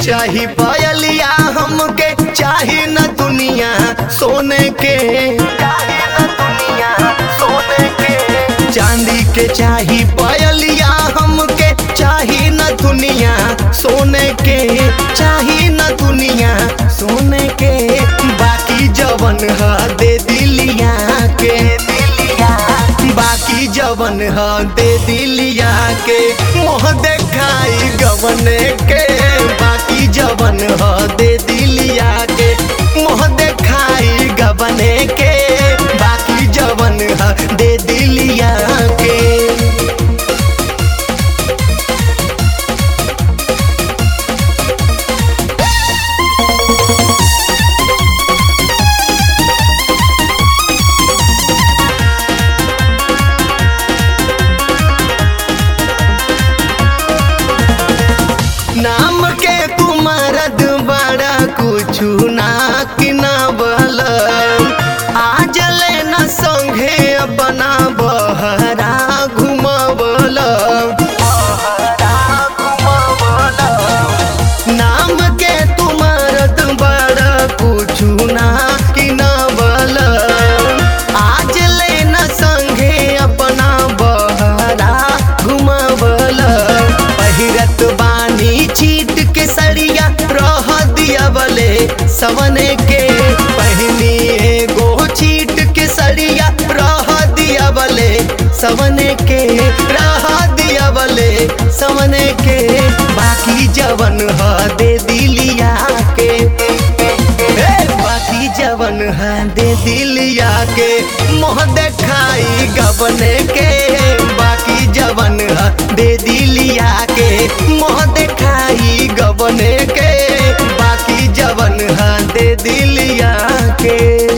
चाही पायलिया हमके चाही न दुनिया सोने के चाही न दुनिया सोने के चांदी के चाही पायलिया हमके चाही न दुनिया सोने के चाही न दुनिया सोने के बाकी जवन ह दे दिलिया के दिलिया बाकी जवन ह दे दिलिया के मोह देखाई गवने के बाकी जवन ह दे दिलिया के मोह देखाई गवने के बाकी जवन ह दे दिलिया के नाम के कुमारद बड़ा कुछु ना कि ना बल आज ले न संघे अपना बहरा घुमबल नाम के तुमारद बड़ा कुछु ना कि ना बल आज ले न संघे अपना बहरा घुमबल पहिरत बानी छीट के सड़िया रह दिया बले सवने के पहनी एगो छीट के सड़िया रह दिया बले सवने के रह दिया बले सवने के बाकी जवन ह दे दिलिया के ए, बाकी जवन है दे दिलिया के मोह देखाई गबने के बाकी जवन है दे दिलिया के मोह देखाई गबने के बाकी जवन है दे दिलिया के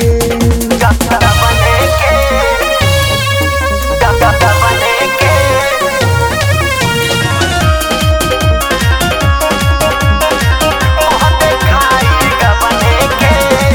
गबने के गबने के मोह देखाई गबने के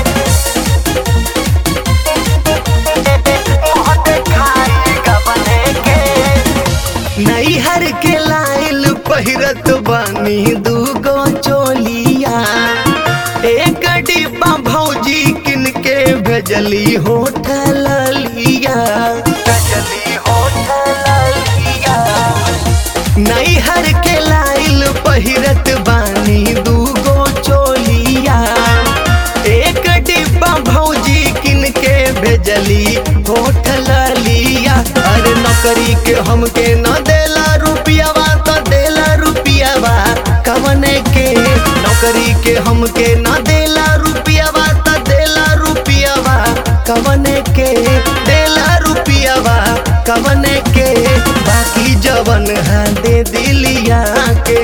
मोह देखाई गबने के नैहर के लाइल पहिरत बानी दूगो चोलिया एक डिब्बा भौजी किन के भेजली होटल लिया भेजली होटल लिया नैहर के लाइल पहिरत बानी दूगो चोलिया एक डिब्बा भौजी किन के भेजली होटल लिया अरे नौकरी के हमके न देला रुपियावा तो देला रुपियावा कवने के नौकरी के हमके न देला रुपियावा तो देला रुपियावा कवने के देला रुपियावा कवने के बाकी जवन है दे दिलिया के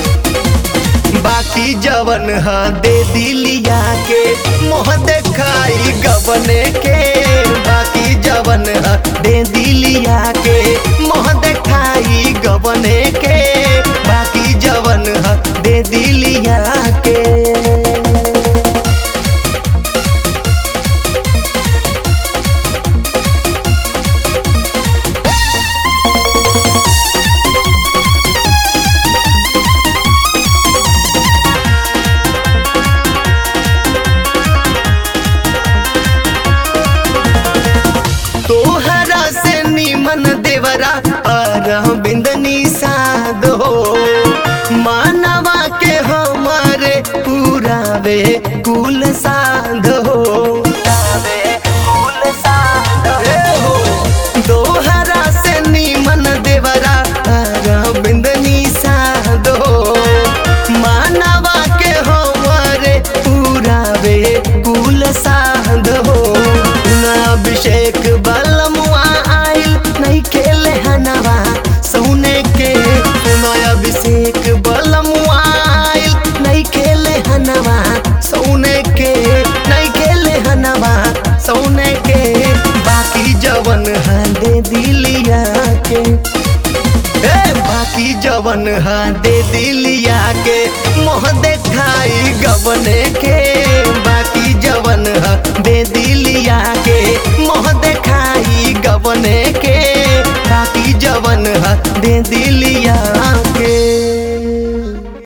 बाकी जवन है दे दिलिया के मोह देखाई गबने के बाकी जवन है दे दिलिया के मोह देखाई गबने के बाकी जवन है दे दिलिया के तोहरा से निमन देवरा अरविंद निषाद हो मानवा के हमारे पूरावे कुल साध हो ए हो दोहरा से निमन देवरा अरविंद निषाद हो मानवा के हमारे पूरावे कुल साध हो ना अभिषेक बलमुआ आइल नहीं खेले हनवा सोने के ना अभिषेक बलमुआ आइल नहीं खेले हनवा सोने के नहीं खेले हनवा सोने के बाकी जवन है दे दिलिया के ए, बाकी जवन है दे दिलिया के मोह देखाई गबने के बाकी जवन है दे दिलिया के मोह देखाई गबने के बाकी जवन है दे दिलिया